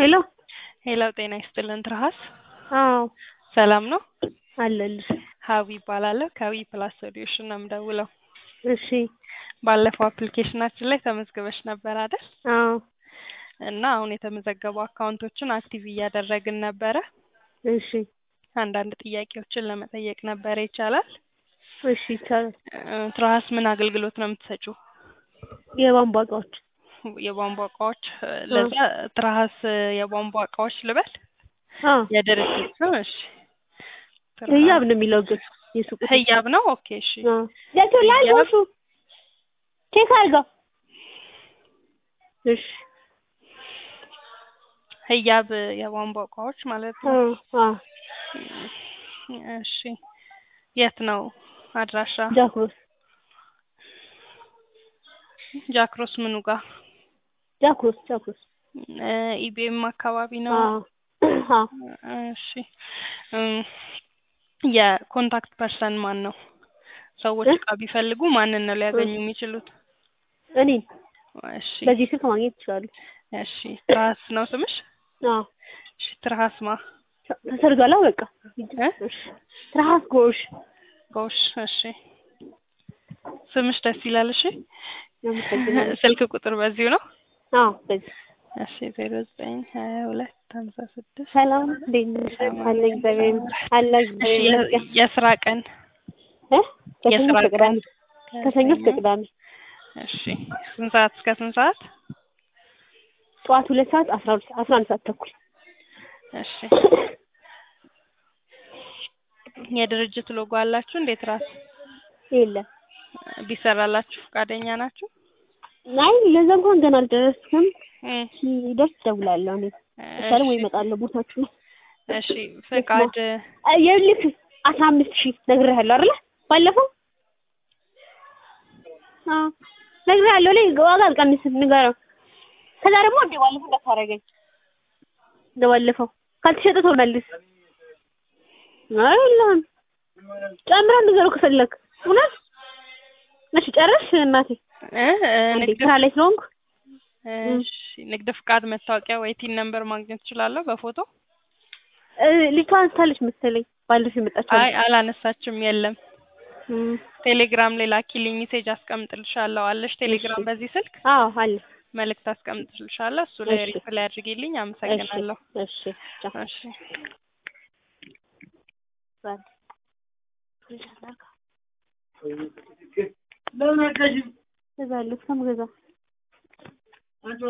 ሄሎ ሄሎ ጤና ይስጥልን ትርሃስ አዎ ሰላም ነው? አለልሽ። ሀዊ ይባላለሁ ከዊ ፕላስ ሶሉሽን ነው የምደውለው። እሺ ባለፈው አፕሊኬሽናችን ላይ ተመዝግበሽ ነበር አይደል? አዎ እና አሁን የተመዘገቡ አካውንቶችን አክቲቭ እያደረግን ነበረ። እሺ አንዳንድ ጥያቄዎችን ለመጠየቅ ነበረ ይቻላል? እሺ ይቻላል። እ፣ ትርሃስ ምን አገልግሎት ነው የምትሰጪው? የቧንቧ እቃዎች የቧንቧ እቃዎች እ፣ ለዛ ትርሃስ የቧንቧ እቃዎች ልበል አዎ የድርጅት ነው? እሺ ህያብ ነው የሚለው ግን የሱቁ ስም። ህያብ ነው። ኦኬ እሺ አዎ ጀቱ ላይ ህያብ። ጎሹ ቼክ አድርገው። እሺ ህያብ የቧንቧ እቃዎች ማለት ነው። አዎ አዎ እሺ የት ነው አድራሻ? ጃክሮስ ጃክሮስ ምኑ ጋር? ጃክሮስ ጃክሮስ እ፣ ኢቢኤም አካባቢ ነው። አዎ አዎ እሺ እም፣ የኮንታክት ፐርሰን ማን ነው? ሰዎች እ? እቃ ቢፈልጉ ማንን ነው ሊያገኙ የሚችሉት? እኔን እሺ በዚህ ስልክ ማግኘት ይችላሉ። እሺ ትርሃስ ነው ስምሽ? አዎ እሺ ትርሃስ ማ ተሰርጓላ በቃ እ? እሺ ትርሃስ ጎሽ ጎሽ እሺ ስምሽ ደስ ይላል። እሺ አመሰግናለሁ። ስልክ ቁጥር በዚሁ ነው? አዎ በዚህ እሺ ዜሮ ዘጠኝ ሀያ ሁለት ሀምሳ ስድስት ሰላም እንዴት ነሽ? አለ እግዚአብሔር ይመስገን። አለ እሺ እግዚአብሔር የ- ይመስገን። የስራ ቀን እ? ከሰኞ የስራ እስከ ቅዳሜ ከሰኞ እስከ ከሰኞ ቅዳሜ እሺ ስንት ሰዓት እስከ ስንት ሰዓት? ጠዋት ሁለት ሰዓት አስራ ሁለት አስራ አንድ ሰዓት ተኩል እሺ የድርጅት ሎጎ አላችሁ እንዴት ራስ የለም። ቢሰራላችሁ ፈቃደኛ ናችሁ? አይ ለዛ እንኳን ገና አልደረስኩም። እ፣ ሲደርስ እደውላለሁ። እኔ ከቻለ ወይ እሺ እመጣለሁ ቦታችሁ ላይ። እሺ ፈቃድ አይ ይኸውልህ አስራ አምስት ሺህ ነግሬሃለሁ አይደለ? ባለፈው አዎ ነግሬሃለሁ። ላይ ዋጋ አልቀንስም ንገረው። ከዛ ደግሞ እንደ ባለፈው እንዳታረገኝ እንደ ባለፈው ካልተሸጠ ተመልስ። አይ የለህም ጨምረህ ንገረው ከፈለግ እውነት። እሺ ጨረስሽ እናቴ? እ፣ እ፣ አንዴ ንግድ ስራ ላይ ስለሆንኩ እሺ ንግድ ፍቃድ መታወቂያ ወይ ቲን ነምበር ማግኘት እችላለሁ በፎቶ? እ፣ ልጅቷ አንስታለች መሰለኝ ባለፈው የመጣችው አይ አላነሳችም። የለም እም፣ ቴሌግራም ላይ ላኪልኝ ሜሴጅ አስቀምጥልሻለሁ። አለሽ ቴሌግራም እሺ። በዚህ ስልክ አዎ አለ። መልእክት አስቀምጥልሻለሁ። እሱ ላይ እሺ። ሪፕላይ አድርጊልኝ። እሺ አመሰግናለሁ። እሺ ቻው። እሺ እገዛለሁ እስከምገዛ